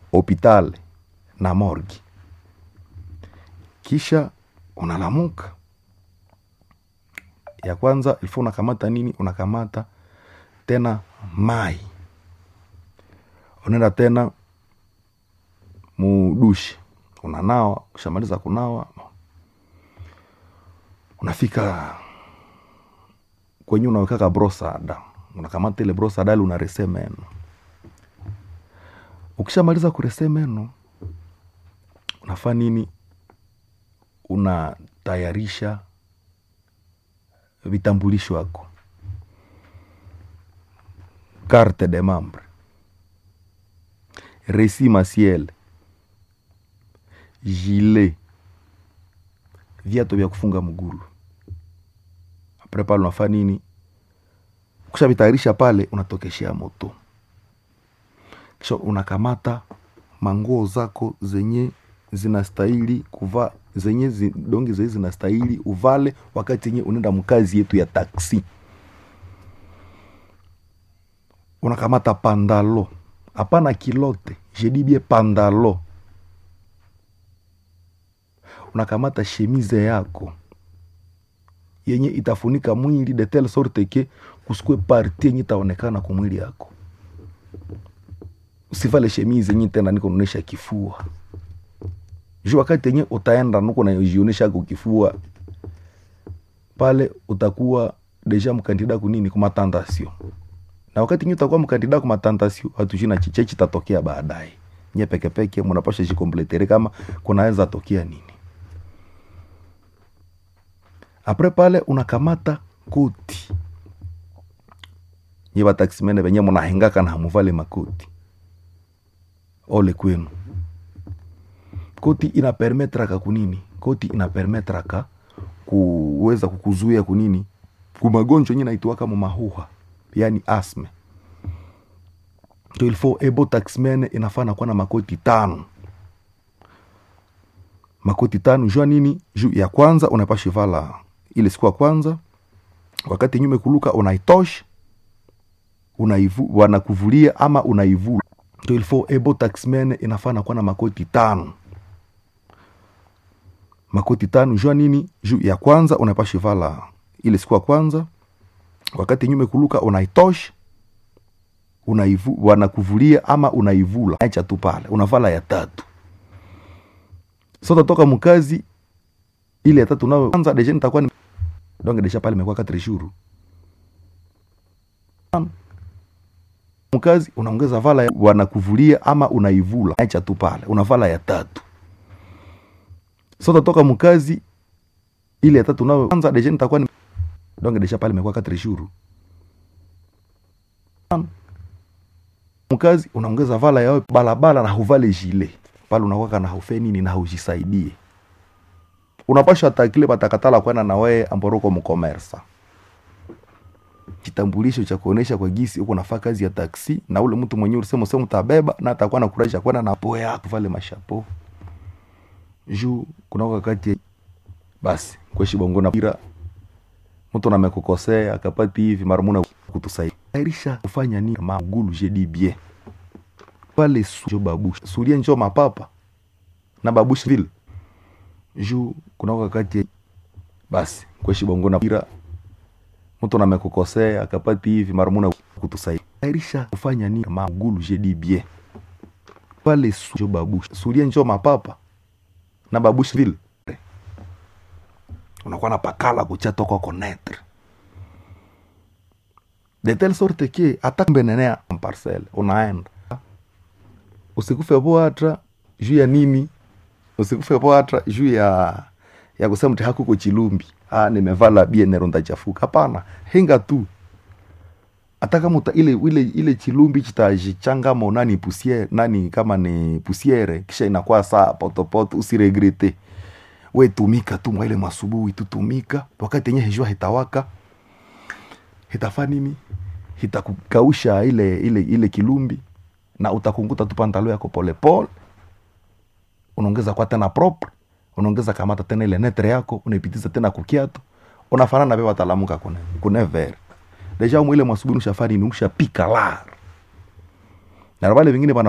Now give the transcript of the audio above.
hopital na morgi kisha unalamuka ya kwanza ilifo unakamata nini unakamata tena mai unaenda tena mudushi unanawa ushamaliza kunawa unafika kwenye unawekaka brosada unakamata ile brosada ile unarese meno ukishamaliza kurese meno unafaa nini unatayarisha vitambulisho wako carte de membre resi masiel gilet viatu vya kufunga mgulu apre pale unafaa nini kushavitayarisha pale unatokeshea moto kisha unakamata manguo zako zenye zinastahili kuvaa zenye zi, dongi zenye zinastahili uvale wakati yenye unaenda mkazi yetu ya taksi unakamata pandalo hapana kilote jedibie pandalo unakamata shemize yako yenye itafunika mwili de telle sorte ke kusikue parti yenye itaonekana kwa mwili yako usivale shemize yenye tena niko naonesha kifua juu wakati yenye utaenda nuko najionesha ako kifua pale utakuwa deja mkandida kunini kumatantasio na wakati nye utakuwa mkandida kumatantasio hatujina chiche chitatokea baadaye nye pekepeke munapasha jikompletere kama kunaweza tokea nini apre pale unakamata koti nye bataximene benye munahengaka na hamuvale makoti ole kwenu koti inapermetraka kunini koti inapermetraka kuweza kukuzuia kunini kumagonjwa yenye naitwaka mumahuha yani asme to ilfo ebo taxmen inafaa kuwa na makoti tano makoti tano jua nini juu ya kwanza unapasha vala ile siku ya kwanza wakati nyume kuluka unaitosha unaivu wanakuvulia ama unaivula to ilfo ebo taxmen inafaa kuwa na makoti tano makoti tano jua nini juu ya kwanza unapasha vala ile siku ya kwanza wakati nyume kuluka unaitosha unaivu wanakuvulia ama unaivula acha tu pale unavala ya tatu so tatoka mkazi ile ya tatu nayo kwanza deja nitakuwa ni donc deja pale imekuwa 4 jours mkazi unaongeza vala ya, wanakuvulia ama unaivula acha tu pale unavala ya tatu so tatoka mkazi ile ya tatu nayo kwanza deja nitakuwa ni donc deja pale imekuwa 4 jours mkazi unaongeza vala yao balabala na huvale jile pale unakwaka na haufe nini na haujisaidie unapasha takile batakatala kwenda na wewe amboroko mkomersa kitambulisho cha kuonesha kwa gisi uko nafaa kazi ya taksi na ule mtu mwenyewe ulisema sema utabeba na atakuwa nakurahisha kwenda na poa yako vale mashapo juu kuna wakati basi kweshi bongo na pira mtu namekukosea akapati hivi mara muna kutusaidia airisha kufanya nini kama gulu jedi bien pale su babush sulia njo mapapa na babush vile juu kuna wakati basi kweshi bongo na pira mtu namekukosea akapati hivi mara muna kutusaidia airisha kufanya nini kama gulu jedi bien pale su njo babush sulia njo mapapa na babush vile unakuwa na pakala kucha kwa konetre de telle sorte que hata mbenenea parcelle unaenda usikufe boatra juu ya nini usikufe boatra juu ya ya kusema mti hakuko chilumbi ah nimevala bienero ndachafuka hapana henga tu hata kama uta, ile ile ile chilumbi chitajichangama nani pusiere nani kama ni pusiere kisha inakuwa saa potopoto usiregrete we tumika tu mwaile masubuhi tutumika wakati yenye hejua hitawaka hitafa nini hitakukausha ile ile ile kilumbi na utakunguta tu pantalo yako polepole unaongeza kwa tena propre unaongeza kamata tena ile netre yako unaipitiza tena kukiato unafanana pe watalamuka kune kune ver deja mwile mwasubuhi ushafari ni ushapika lar na wale wengine bana